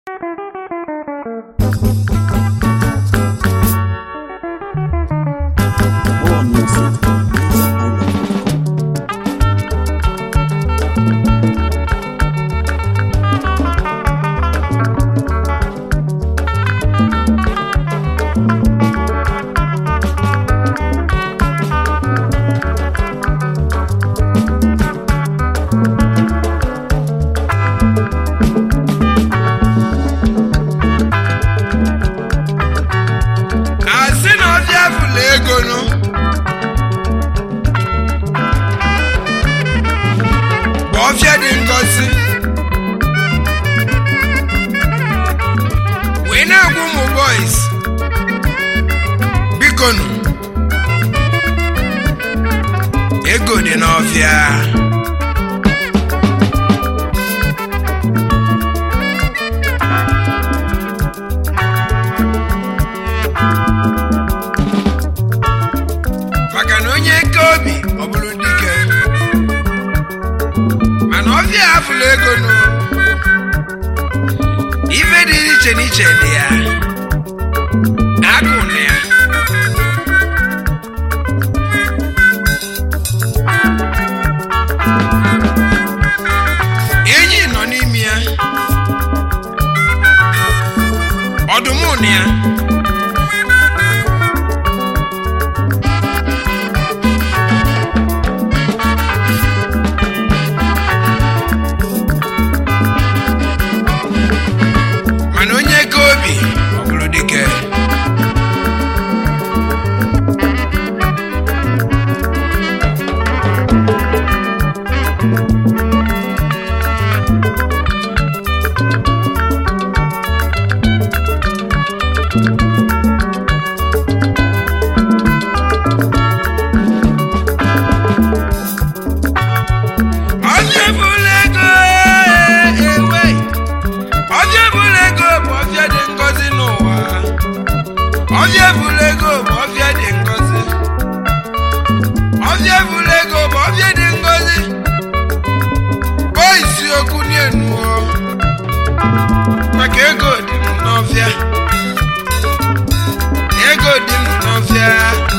More music. island.com. asị na ọbịa fụla ego nụ bụ ọfịa dị ngọzi wee na-agwa ụmụ boys biko nụ ego dị n'ọfịa maka na onye eke obi ọ bụrụ dike mana ọbịa afụla ego nụ ife dị iche n'iche dị ya agụ na ya enyi nọ n'ime ya ọdụm na ya mana onye ego obi ọ bụrụ dike ọbịa bụla ego ewe ọbịa bụla ego bụ ọbịa dị ngọzi n'ụwa ọbịa bụla ego bụ ọbịa dị ngọzi ọbịa bụla ego bụ ọbịa dị ngọzi bụ isiokwu n'enuo maka ego dị m n'ọbịa ego dị m n'ọbịa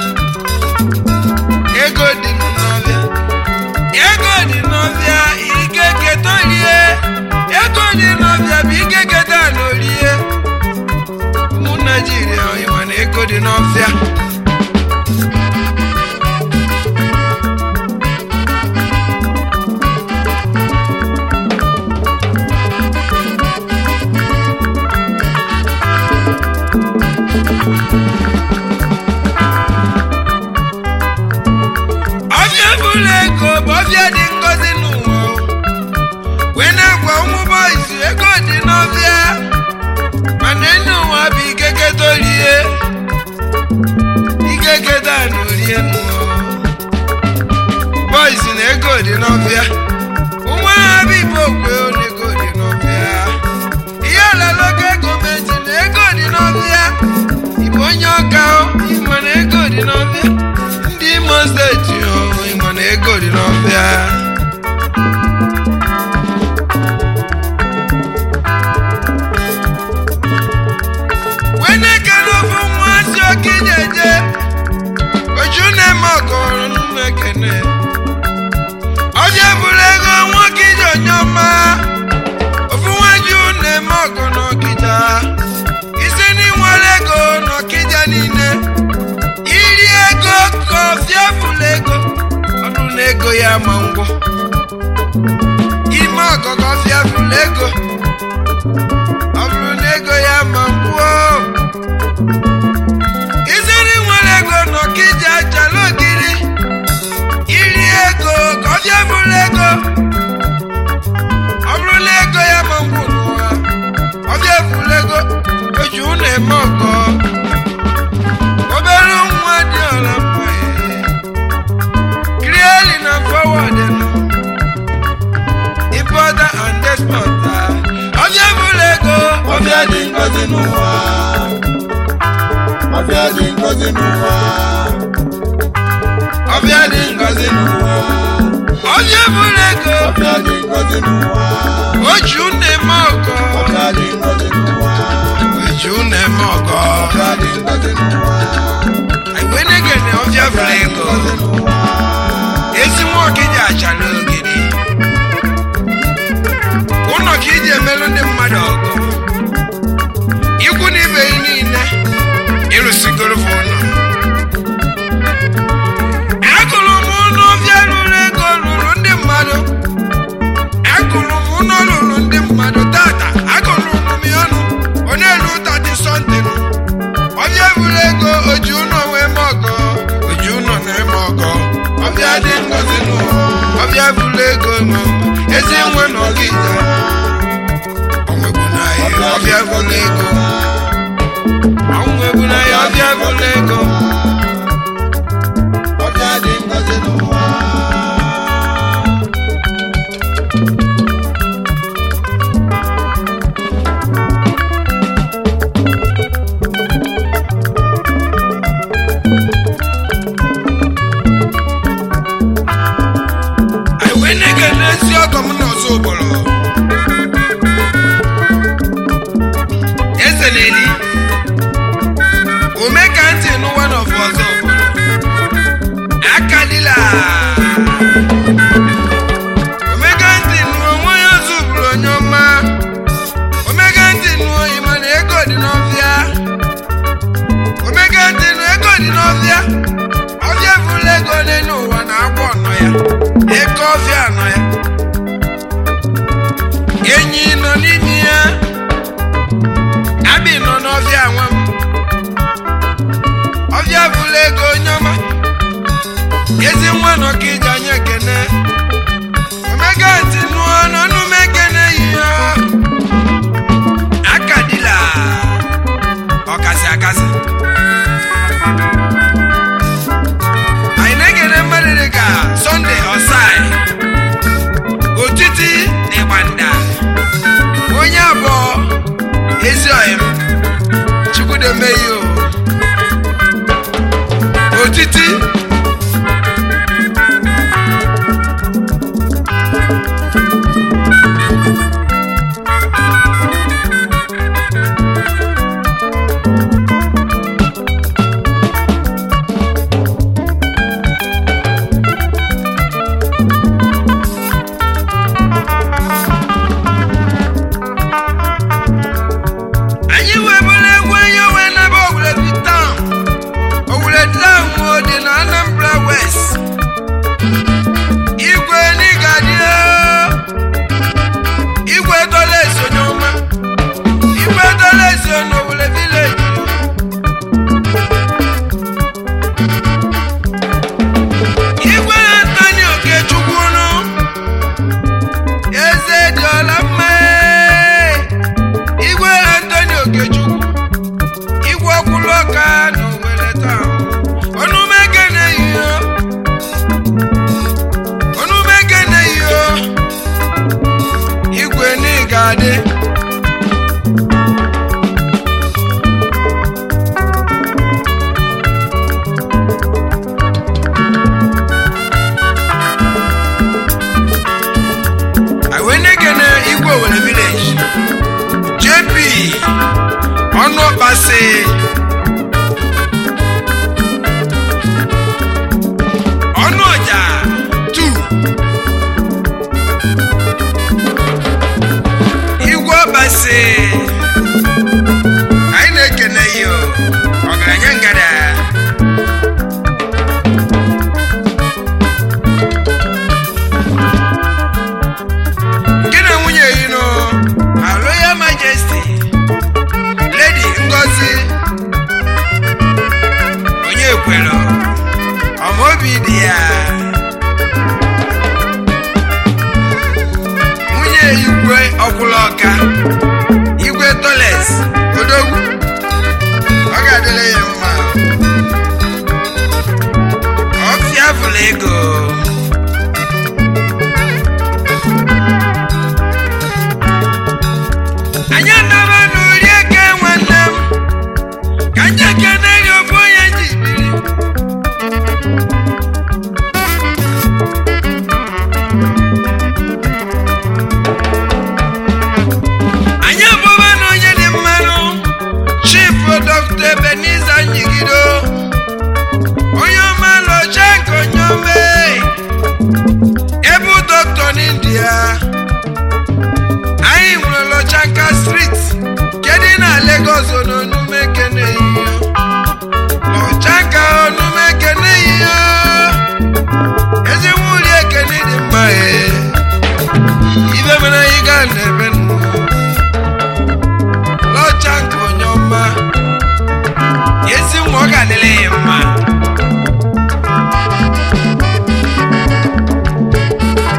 ego dị m n'ọbịa ego dị n'ọbịa ike keta orie ego dị n'ọbịa bụ ike keta n'orie ụmụ naijiria ọyịma na ego dị n'ọbịa ọbịa bụla ego bụ ọbịa dị ngọzi n'ụwa wee na-agwa ụmụ bọyịsị ego dị n'ọbịa mana enyi ụwa bụ ikeketa orie ikeketa na orie n'ụwa bọyịsị na ego dị n'ọbịa ụmụ agha bụ igbo okwe na ego dị n'ọbịa ihe alalogo gọọmenti na ego dị n'ọbịa igbo onye ọka o ịma na ego dị n'ọbịa ndị imo steeti o ịma na ego dị n'ọbịa wee na-ekele ofu nwa si oke jeje oju na-eme ọgọrọ n'ụmụ ekene ọbịa bụrụ ego nwoke ije onye ọma ofu nwaju na-eme ọgọ n'ọkịja isi n'inwere ego n'ọkịja niile iri ego ka ọfịa fụlụ ego ọnụ na ego ya ma ngwọ ime ọgọgọ ọfịa fụlụ ego ọ bụrụ na ego ya ma ngwọ isiri nwere ego n'ọkịja chala ogiri iri ego ka ọfịa fụlụ ego ọ bụrụ na ego ya ma ngwọ n'ụwa ọfịa fụlụ ego oji ụnụ eme ọgọ obere nwa dị ọla mma krieli na fọwọd importer and exporter ọbịa bụrụ ego Ọbịa dị ngọzi n'ụwa. Ọbịa dị ngọzi n'ụwa. ọbịa dị ngọzi n'ụwa ọbịa bụrụ ego Ọbịa dị ngọzi n'ụwa. oji ụnụ eme ọgọ Ọbịa dị ngọzi n'ụwa. ọbịa bụla ego nọ ezi nwe na ọgịja ọnwegbu na ya ọbịa bụla ego ọnwegbu na ya ọbịa bụla ego ọbịa dị ngozi n'ụwa anyị wee na-ege n'ezi ọgọ m n'ọzọ ụbọrọ eze na-eli ome ka ntị n'ụwa n'ọfụ ọzọ ụbọrọ aka dịla omega ntị nụọ nwa ya ọzọ ụbụrụ onye ọma omega ntị nụọ ịma na ego dị n'ọbịa omega ntị nụ ego dị n'ọbịa ọbịa bụla ego n'elu ụwa na-agba ọnọ ya ego ọbịa nọ ya enyi nọ n'ime ya abi nọ n'ọbịa nwa m ọbịa bụla ego onye ọma ezi nwa nọ ka iji anya ekene omega ntị nụọ n'ọnụ m ekene ihe aka dịla ọkasị akasị anyị na-ekele mmadụ dị ka sọnde ọsai otiti na ịgbanda onye abụọ ezi ọyịm chukwudomeyo otiti anyị webụla egwu onye onwe n'ebe owuledi taụn owuledi taụn nwụọ dị na anambra west igwe n'ịgadị igwe dola esonye ọma igwe dola eso n'owule vileji igwe antoni okechukwunu eze dị ọla mma igwe antoni okechukwu igwe ọkwụlụ ọka na owere taa ọnụmeke na-eyiyo ọnụmeke na-eyiyo igwe n'ịga adị awenekene igwe owere village jp ọnụ ọkpasị ọnụ ọja 2 igwe ọkpasị anyị na-ekene yo ọgaranya ngada gị na nwunye yi nụ ma royal majesty lady ngozi onye kwere ọmaobi dị ya nwunye igwe ọkwụla ọka igwe toles odogwu ọ ga-adịrị ya mma ọfịa fụrụ ego anyị anaba n'ori eke nwanne m ka ndị ekene gị ofu onye ji biri anyị abụba na onye dị mmanụ chief dr ebeniza nyigido onye ọma lọcha nke onye ọma ebu dọkịta n'india anyị nwere lọchanka street kedụ na lagos n'onume keneyiyo lọchanka onume keneyiyo ezigbo uri ekene dị mma ee ibe mere anyị gaa n'ebe nnụ lọchanka onye ọma ezi nwa ọ ga-adịrị ya mma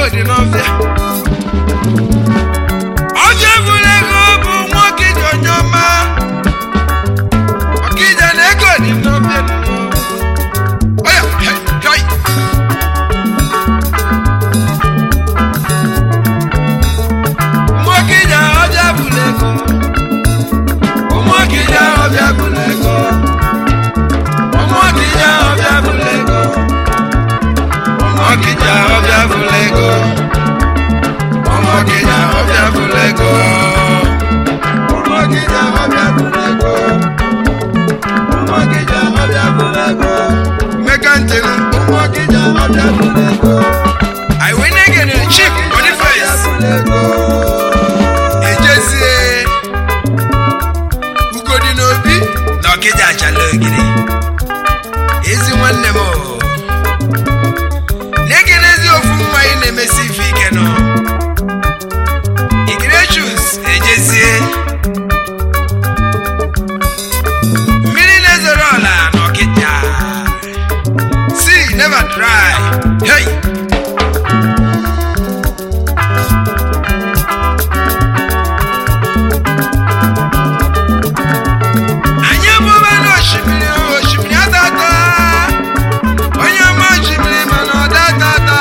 dị n'ọbịa ọjọ ebula ego bụ nwoke ji onye ọma ọkija na ego dị n'ọbịa oya hei, hei. nwoke ji ọbịa bụla ego nwoke ji ọbịa bụla ego nwoke ji ọbịa bụla ego nwoke ji ọbịa bụla ego nwoke ji ọbịa bụla ego nwoke ji ọbịa bụla ego nwoke ji ọbịa bụla ego mmeka ntịrị nwoke ji ọbịa bụla ego anyị wee na-egene chief boniface ejezie ugodi n'obi na ọkịja achala ogiri ezi nwanne m o. na-egenezi ofu nwa anyị na-emesi ife ike nọ igrechus ejezie mmiri na-ezoro ọla na ọkịja sea never dry hey! anyị ebuba n'osimiri osimiri atata onye ọma osimiri mana ọ datata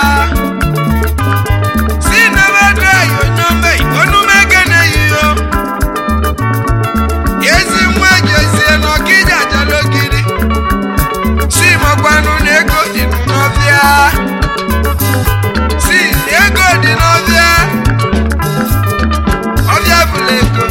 si nebe drai onye ọma onume gene yiyo ezi nwa jezie n'ọkịja jara ogiri si makwanụ na ego dị n'ọbịa si ego dị n'ọbịa ọbịa bụla ego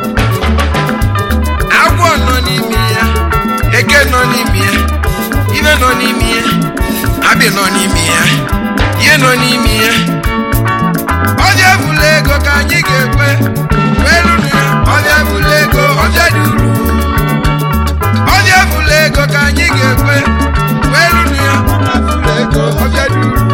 agwọ nọ n'ime ya eke nọ n'ime ya ibe nọ n'ime ya abị nọ n'ime ya ihe nọ n'ime ya ọbịa bụla ego ka anyị ga-ekwe welu na ya ọbịa bụla ego ọbịa dị uru ọbịa bụla ego ka anyị ga-ekwe welu na ya ọbịa bụla ego ọbịa dị uru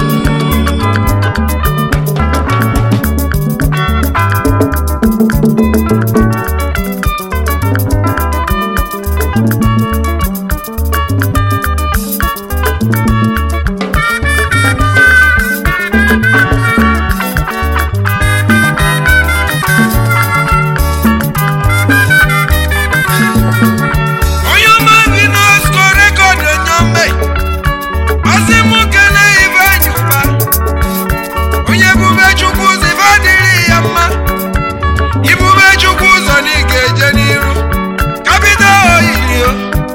onye ọma bi n'osko rekọd onye ọma ọsị mụ kene ife ji ụba onye bube chukwu ụzọ ife adịrị ya mma ibube chukwu ụzọ na ị ga-eje n'iru kapịta oyirio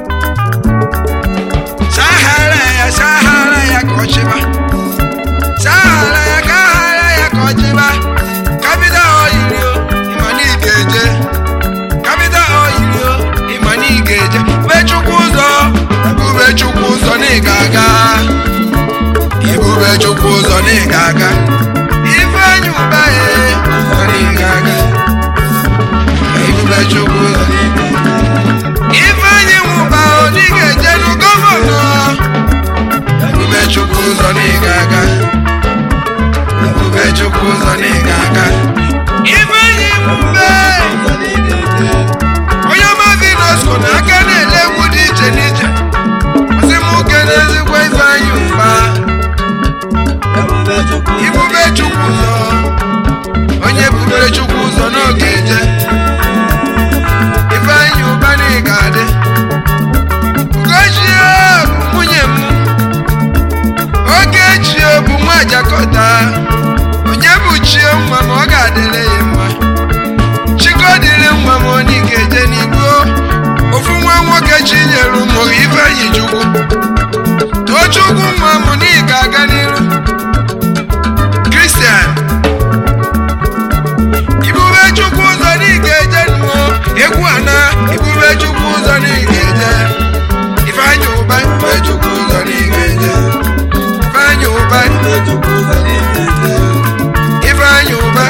sahara ya sahara ya ka ọchịba sahara ya ka ahara ya ka ọchịba kapịta oyirio ịma na ị ga-eje kapịta oyirio ịma na ị ga-eje bube chukwu ụzọ bube chukwu ụzọ na ị ga-aga ibube chukwu ụzọ na ị ga-aga ifeanyị ụba ya ụzọ na ị ga-aga ibube chukwu ụzọ na ị ga-aga ifeanyị nwụba onye ga-eje nụ gọvanọ ebube chukwu ụzọ na ị ga-aga ebube chukwu ụzọ na ị ga-aga ifeanyị nwụbe onye ọma vinosco na aka na-ele egwu dị iche n'iche ọsị m oke n'ezigbo ifeanyị ụba ibube chukwu ụzọ onye bubere chukwu ụzọ n'oge eje ifeanyị ụba na ị ga-adị ugochie bụ nwunye m oge chie bụ nwa jakọta onye bụ chie nwa ma ọ ga-adịrị ya mma chigodịrị nwa m onye ga-eje n'igbo ofu nwa nwoke chinyere ụmụ ifeanyị chukwu tochukwu nwa m na ị ga-aga n'iru kristian ibube chukwu ụzọ na ị ga-eje nụọ egwu ana ibube chukwu ụzọ na ị ga-eje ifeanyị ụba ibube chukwu ụzọ na ị ga-eje ifeanyị ụba ifeanyị ụba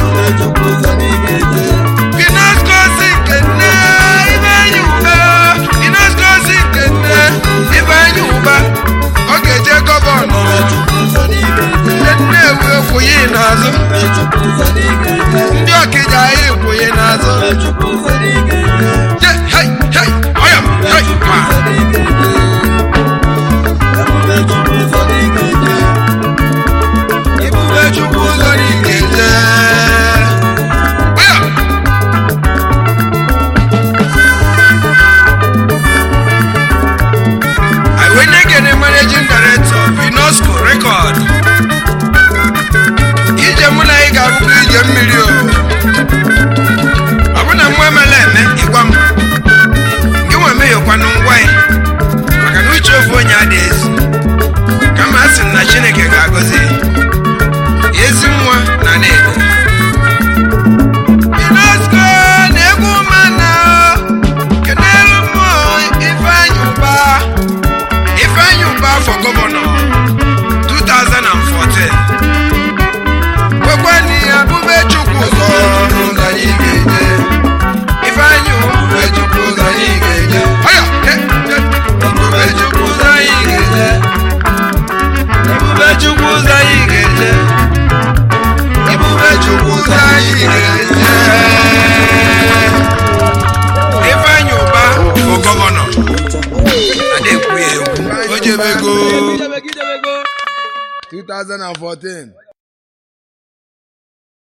Pinascosi nke nne Ifeanyị ụba Pinascosi nke nne Ifeanyị ụba 2014